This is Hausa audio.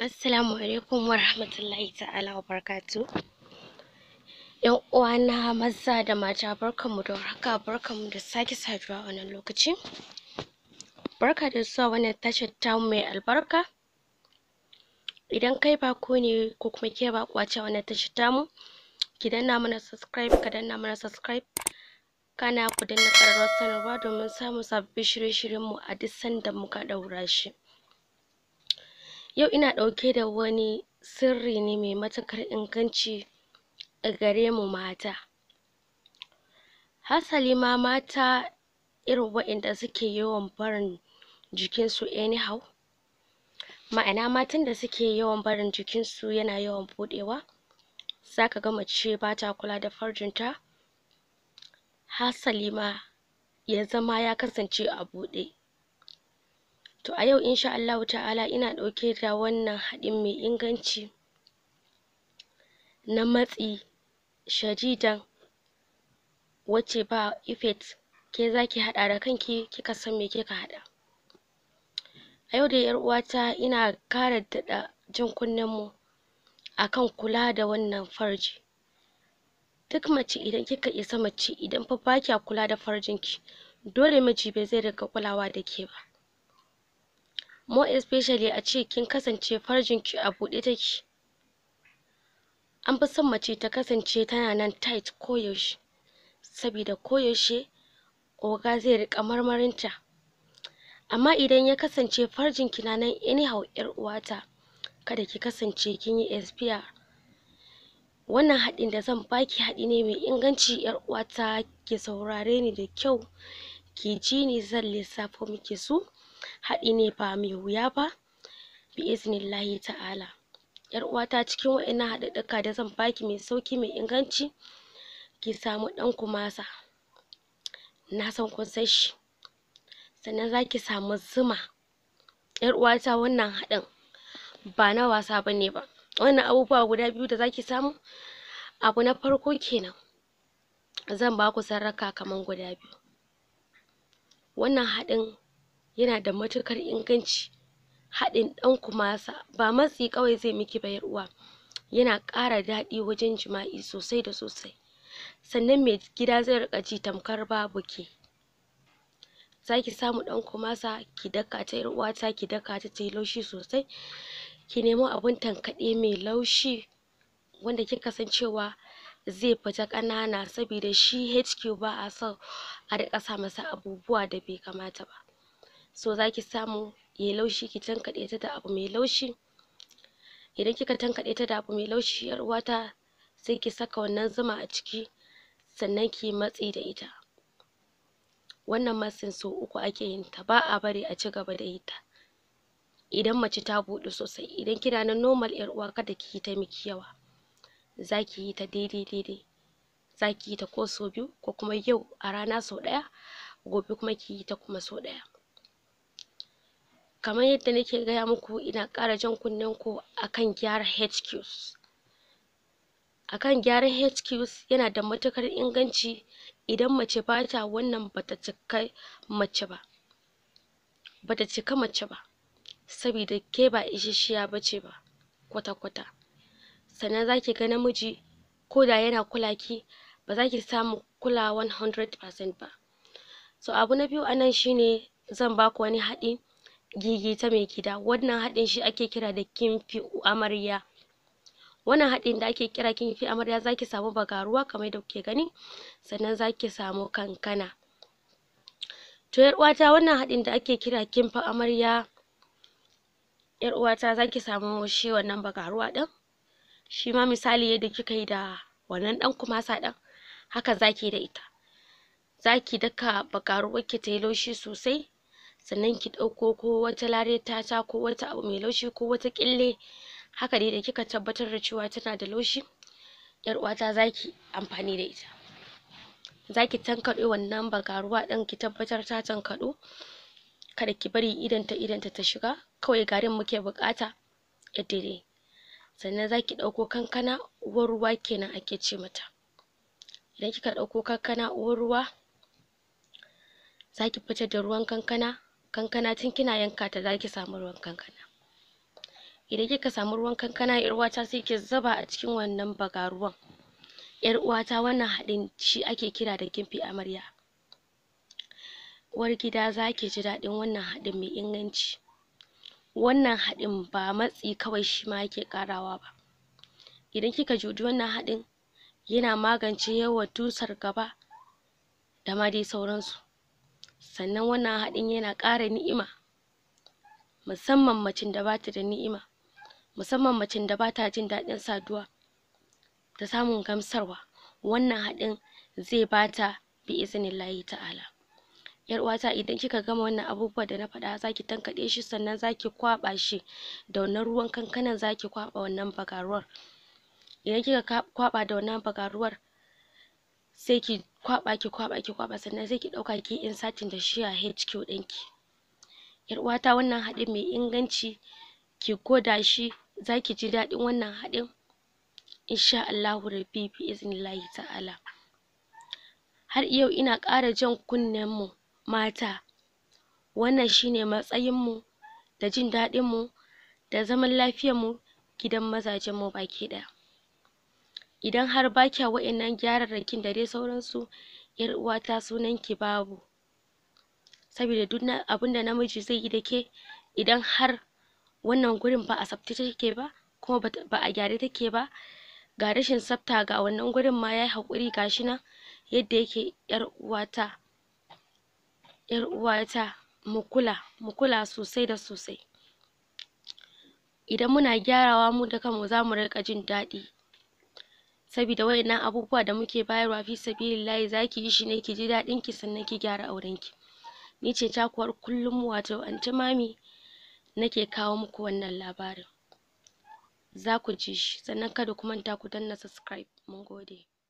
Assalamu alaikum wa rahmatullahi ta'ala wa barakatu. ‘Yan uwana maza da mata barkanmu da warhaka barkanmu da sake saduwa a wannan lokaci. Barka da zuwa wannan tashar tamu mai albarka. Idan kai bako ne ko kuma ke baƙuwa ce a wannan tashar tamu, ki danna mana subscribe ka danna mana subscribe kana ku danna ƙararrawar sanarwa domin samun sababbin shirye-shiryenmu a duk sanda muka ɗaura shi. Yau ina ɗauke da wani sirri ne mai matuƙar inganci a gare mu mata. Hasali ma mata irin waɗanda suke yawan barin jikinsu anyhow, ma'ana matan da suke yawan barin jikinsu yana yawan buɗewa, za ka ga mace ba ta kula da farjinta, hasali ma ya zama ya kasance a buɗe. To a yau insha Allahu ta'ala ina ɗauke da wannan haɗin mai inganci na matsi shadidan wacce ba effect ke za ki haɗa da kanki kika san me kika haɗa. A yau dai ‘yar uwata ina ƙara daɗa jan kunnenmu a kan kula da wannan farji. Duk mace idan kika isa mace idan fa ba kya kula da farjinki, dole miji ba zai riƙa kulawa da ke ba. More especially a ce kin kasance farjinki a buɗe take. An fi son mace ta kasance tana nan tight koyaushe, sabida koyaushe oga zai riƙa marmarinta. Amma idan ya kasance farjinki na nan anyhow ‘yar uwata, kada ki kasance kin yi expire. Wannan haɗin da zan baki haɗi ne mai inganci ‘yar uwata ki saurare ni da kyau, ki ji ni zan lissafo miki su. Haɗi ne ba mai wuya ba bi'iznillahi ta'ala. ‘Yar uwata cikin waɗannan haɗaɗɗuka da zan baki mai sauƙi mai inganci, ki samu ɗan kumasa, na san kun san shi. Sannan za ki samu zuma. ‘Yar uwata wannan haɗin ba na wasa ba ne ba. Wannan abubuwa guda biyu da za ki samu, abu na farko kenan. Zan ba ku sarraka kaman guda biyu. Wannan haɗin yana da matuƙar inganci. Haɗin ɗan kumasa ba matsi kawai zai miki ba ‘yar uwa, yana ƙara daɗi wajen jima'i sosai da sosai. Sannan mai gida zai riƙa ji tamkar babu ke. Za ki samu ɗan kumasa ki daka ta ‘yar uwata ki daka ta ta yi laushi sosai. Ki nemo abin tankaɗe mai laushi wanda kika san cewa zai fita ƙanana sabida shi HQ ba a son a riƙa sa masa abubuwa da bai kamata ba. So za ki samu ya yi laushi ki tankaɗe ta da abu mai laushi. Idan kika tankaɗe ta da abu mai laushi ‘yar uwata sai ki saka wannan zuma a ciki sannan ki yi matsi da ita. Wannan matsin sau uku ake yin ta ba a bari a ci gaba da yin ta. Idan mace ta buɗu sosai, idan kina nan normal ‘yar uwa kada ki yi ta miki yawa. Za ki yi ta daidai daidai. Za ki yi ta ko sau biyu ko kuma yau a rana sau ɗaya, gobe kuma ki yi ta kuma sau ɗaya. Kamar yadda nake gaya muku ina ƙara jan kunnenku a kan gyara HQs. A kan gyaran HQs yana da matuƙar inganci idan mace ba ta wannan ba ta cika mace ba. Ba ta cika mace ba, sabida ke ba isasshiya ba ce ba kwata-kwata. Sannan za ki ga namiji ko da yana kula ki, ba za ki samu kulawa one hundred percent ba. So abu na biyu a nan shi ne zan ba ku wani haɗi gigita mai gida. Wannan haɗin shi ake kira da kimfi amarya. Wannan haɗin da ake kira kimfi amarya za ki samu bagaruwa kamar yadda kuke gani, sannan za ki samu kankana. To ‘yar uwata wannan haɗin da ake kira kimfi amarya, ‘yar uwata za ki samu shi wannan bagaruwa ɗin. Shi ma misali yadda kika yi da wannan ɗan kumasa ɗin, haka za ki yi da ita. Za ki daka bagaruwarki ta yi laushi sosai, sannan ki ɗauko ko wata lareta ko wata abu mai laushi ko wata ƙyalle haka dai da kika tabbatar da cewa tana da laushi, ‘yar uwata za ki amfani da ita. Za ki tankaɗe wannan bagaruwa ɗin ki tabbatar ta tankaɗu, kada ki bari idonta idonta ta shiga, kawai garin muke buƙata yar daidai. Sannan za ki ɗauko kankana uwar ruwa kenan ake ce mata. Idan kika ɗauko kankana uwar ruwa, za ki fitar da ruwan kankana, kankana tun kina yanka ta za ki samu ruwan kankana. idan kika samu ruwan kankana ƴar uwata sai ki zuba a cikin wannan bagaruwan ƴar uwata wannan haɗin shi ake kira da kimfi amarya uwar gida zaki ji daɗin wannan haɗin mai inganci wannan haɗin ba matsi kawai shima yake ƙarawa ba idan kika juɗi wannan haɗin yana magance yawan tusar gaba da ma dai sauransu sannan wannan haɗin yana ƙara ni'ima musamman macen da bata da ni'ima musamman macen da bata jin daɗin saduwa da samun gamsarwa wannan haɗin zai bata bi iznillahi ta'ala ƴar uwata idan kika gama wannan abubuwan da na faɗa zaki tankaɗe shi sannan zaki kwaɓa shi da wannan ruwan kankanan zaki kwaɓa wannan bagaruwar idan kika kwaɓa da wannan bagaruwar sai ki kwaɓa ki kwaɓa ki kwaɓa sannan sai ki ɗauka kiyi inserting da shi a HQ ɗinki ƴar uwata wannan haɗin mai inganci ki gwada shi zaki ji daɗin wannan haɗin insha Allahu rabbi bi iznillahi ta'ala har yau ina ƙara jan kunnen mu mata wannan shine matsayin mu da jin daɗin mu da zaman lafiyar mu gidan mazajen mu baki ɗaya idan har ba kya wa'innan gyararrakin da dai sauransu ƴar uwata sunan ki babu sabida duk abunda namiji zai yi da ke idan har wannan gurin ba a tsaftace take ba kuma ba a gyare take ba ga rashin tsafta ga wannan gurin ma yayi haƙuri gashi nan yadda yake ƴar uwata ƴar uwata mu kula mu kula sosai da sosai idan muna gyarawa mu da kanmu zamu riƙa jin daɗi sabida wa'innan abubuwa da muke bayarwa fi sabilillahi zaki yi shi ne ki ji daɗin ki sannan ki gyara auren ki ni ce taku har kullum wato anty mami nake kawo muku wannan labarin zaku ji shi sannan kada ku manta ku danna subscribe mun gode